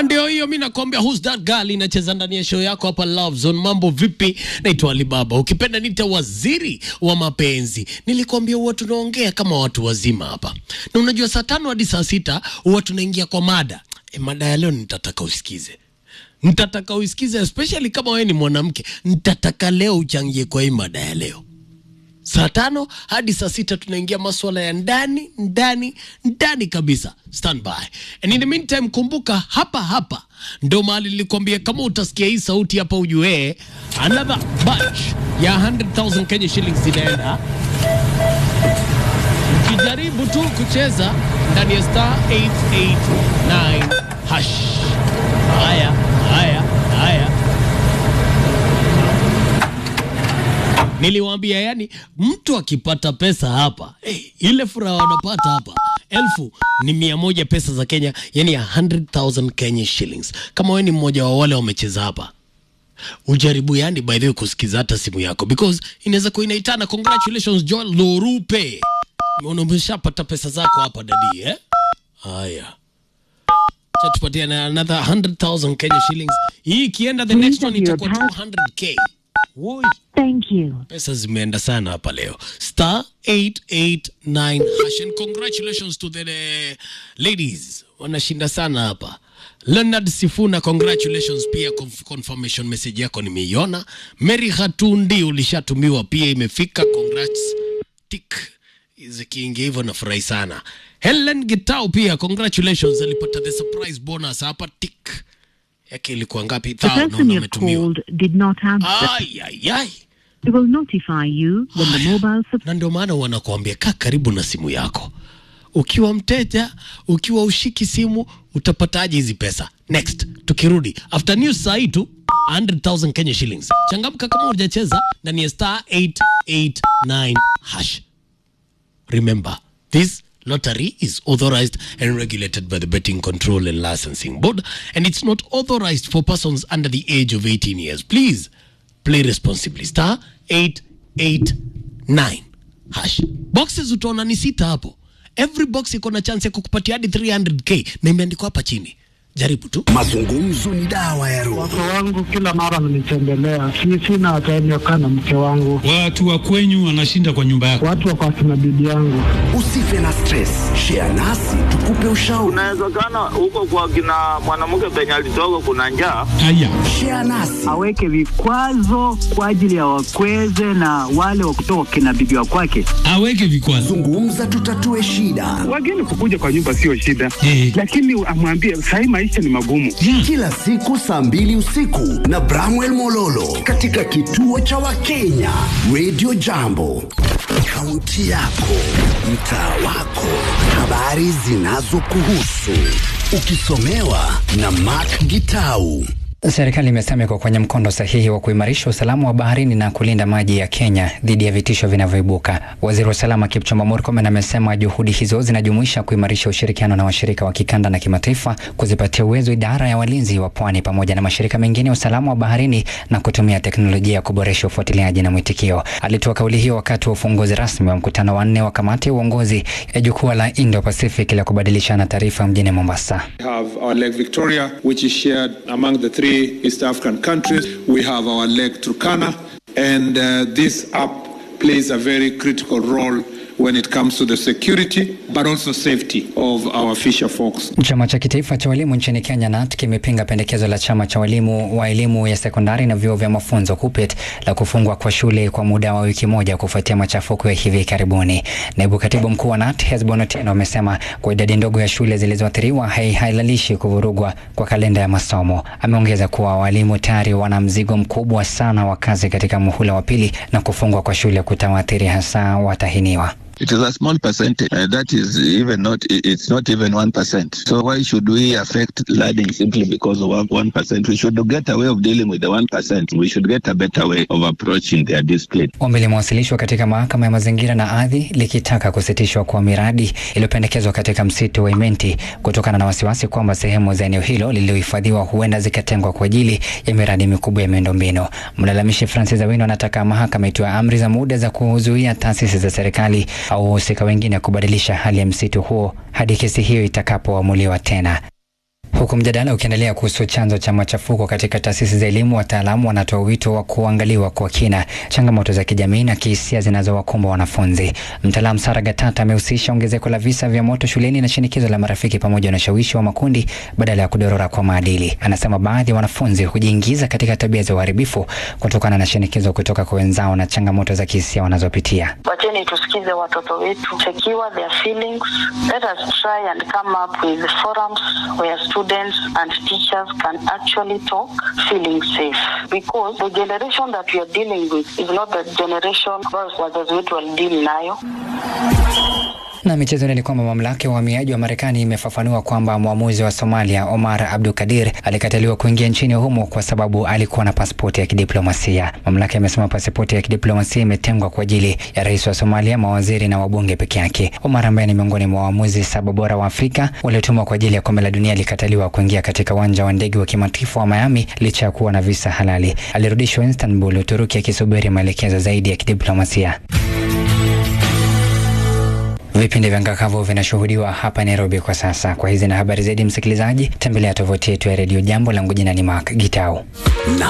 na ndio hiyo mi nakwambia who's that girl inacheza ndani ya show yako hapa Love Zone. Mambo vipi? Naitwa Alibaba, ukipenda nita waziri wa mapenzi. Nilikwambia huwa tunaongea kama watu wazima hapa, na unajua saa tano hadi saa sita huwa tunaingia kwa mada e, mada ya leo nitataka usikize nitataka usikize, especially kama wewe ni mwanamke. Nitataka leo uchangie kwa hii mada ya leo saa tano hadi saa sita tunaingia maswala ya ndani ndani ndani kabisa stand by and in the meantime kumbuka hapa hapa ndo mahali nilikwambia kama utasikia hii sauti hapa ujue another batch ya 100000 Kenya shillings zinaenda ukijaribu tu kucheza ndani ya star 889 hash haya haya haya Niliwaambia yani, mtu akipata pesa hapa hey, ile furaha wanapata hapa elfu ni mia moja pesa za Kenya, yani 100,000 Kenya shillings. Kama wewe ni mmoja wa wale wamecheza hapa, ujaribu yani, by the way, kusikiza hata simu yako because inaweza kuwa inaitana. Congratulations Joel Lorupe, Umeona umeshapata pesa zako hapa dadi eh? Haya, cha tupatia na another 100,000 Kenya shillings. Hii ikienda the next one itakuwa 200k. Woi. Thank you. Pesa zimeenda sana hapa leo. Star 889 hash and congratulations to the uh, ladies. Wanashinda sana hapa. Leonard Sifuna, congratulations pia conf confirmation message yako nimeiona. Mary Hatundi ulishatumiwa pia imefika, congrats. Tik zikiingia hivyo nafurahi sana. Helen Gitau pia congratulations, alipata the surprise bonus hapa tik yake ilikuwa ngapi? The Thao person naona you have ametumiwa. called did not answer. Ai, ai, ai. We will notify you when the mobile sub- na ndio maana wanakuambia kaa karibu na simu yako. Ukiwa mteja, ukiwa ushiki simu, utapataje hizi pesa? Next, tukirudi after news saa hii tu 100,000 Kenya shillings. Changamka kama hujacheza ndani ya star 889 hash. Remember, this lottery is authorized and regulated by the Betting Control and Licensing Board, and it's not authorized for persons under the age of 18 years. Please play responsibly. Star 889 hash. Boxes utaona ni sita hapo. Every box iko na chance ya kukupatia hadi 300k na imeandikwa hapa chini. Jaribu tu. Mazungumzo ni dawa ya roho. Wake wangu kila mara wananitembelea, si sina time ya kukaa na mke wangu, Watu wa kwenyu wanashinda kwa nyumba yako. watu wako akina bibi yangu. Usife na stress, share nasi tukupe ushauri. Inawezekana huko kwa kina mwanamke penye alitoka kuna njaa. Haya, Share nasi aweke vikwazo kwa ajili ya wakweze na wale wa kutoka kina bibi wa kwake. aweke vikwazo. zungumza, tutatue shida. Wageni kukuja kwa nyumba sio shida, Eh. lakini amwambie sahii maisha ni magumu. Kila siku saa mbili usiku na Bramwell Mololo katika kituo cha Wakenya Radio Jambo, kaunti yako, mtaa wako, habari zinazokuhusu ukisomewa na Mark Gitau. Serikali imesema iko kwenye mkondo sahihi wa kuimarisha usalama wa baharini na kulinda maji ya Kenya dhidi ya vitisho vinavyoibuka. Waziri wa usalama Kipchumba Murkomen amesema juhudi hizo zinajumuisha kuimarisha ushirikiano na washirika wa kikanda na kimataifa, kuzipatia uwezo idara ya walinzi wa pwani pamoja na mashirika mengine ya usalama wa baharini na kutumia teknolojia ya kuboresha ufuatiliaji na mwitikio. Alitoa kauli hiyo wakati wa ufunguzi rasmi wa mkutano wa nne wa kamati ya uongozi ya jukwaa la Indo-Pacific la kubadilishana taarifa mjini Mombasa. We have our Lake Victoria, which is shared among the three East African countries. We have our Lake Turkana, and uh, this app plays a very critical role when it comes to the security but also safety of our fisher folks. Chama cha kitaifa cha walimu nchini Kenya NAT kimepinga pendekezo la chama cha walimu wa elimu ya sekondari na vyuo vya mafunzo KUPPET la kufungwa kwa shule kwa muda wa wiki moja kufuatia machafuko ya hivi karibuni. Naibu katibu mkuu wa NAT Hesbon Otieno amesema kwa idadi ndogo ya shule zilizoathiriwa hai- hailalishi kuvurugwa kwa kalenda ya masomo. Ameongeza kuwa walimu tayari wana mzigo mkubwa sana wa kazi katika muhula wa pili na kufungwa kwa shule kutawaathiri hasa watahiniwa. It is a small percentage. Uh, that is even not, i- it's not even 1%. So why should we affect learning simply because of one- 1%? We should get a way of dealing with the 1%. We should get a better way of approaching their discipline. Ombi limewasilishwa katika mahakama ya mazingira na ardhi likitaka kusitishwa kwa miradi iliyopendekezwa katika msitu wa Imenti kutokana na wasiwasi kwamba sehemu za eneo hilo lililohifadhiwa huenda zikatengwa kwa ajili ya miradi mikubwa ya miundombinu. Mlalamishi Francis Awino anataka mahakama itoe amri za muda za kuzuia taasisi za serikali au wahusika wengine kubadilisha hali ya msitu huo hadi kesi hiyo itakapoamuliwa tena. Huku mjadala ukiendelea kuhusu chanzo cha machafuko katika taasisi za elimu, wataalamu wanatoa wito wa kuangaliwa kwa kina changamoto za kijamii na kihisia zinazowakumba wanafunzi. Mtaalamu Sara Gatata amehusisha ongezeko la visa vya moto shuleni na shinikizo la marafiki pamoja na ushawishi wa makundi badala ya kudorora kwa maadili. Anasema baadhi ya wanafunzi hujiingiza katika tabia za uharibifu kutokana na shinikizo kutoka kwa wenzao na changamoto za kihisia wanazopitia. Wacheni tusikize watoto wetu, secure their feelings. Let us try and come up with forums where students and teachers can actually talk feeling safe because the generation that we are dealing with is not the generation ambayo wazazi wetu walideal nayo. Na michezoni ni kwamba mamlaka ya uhamiaji wa Marekani imefafanua kwamba mwamuzi wa Somalia Omar Abdul Kadir alikataliwa kuingia nchini humo kwa sababu alikuwa na pasipoti ya kidiplomasia. Mamlaka imesema pasipoti ya kidiplomasia imetengwa kwa ajili ya rais wa Somalia, mawaziri na wabunge peke yake. Omar ambaye ni miongoni mwa waamuzi saba bora wa Afrika waliotumwa kwa ajili ya kombe la dunia alikataliwa kuingia katika uwanja wa ndege wa kimataifa wa Miami licha ya kuwa na visa halali. Alirudishwa Istanbul, Uturuki, akisubiri maelekezo zaidi ya kidiplomasia. Vipindi vya Ngakavu vinashuhudiwa hapa Nairobi kwa sasa. Kwa hizi na habari zaidi, msikilizaji, tembelea tovuti yetu ya redio Jambo. Langu jina ni Mark Gitau. Na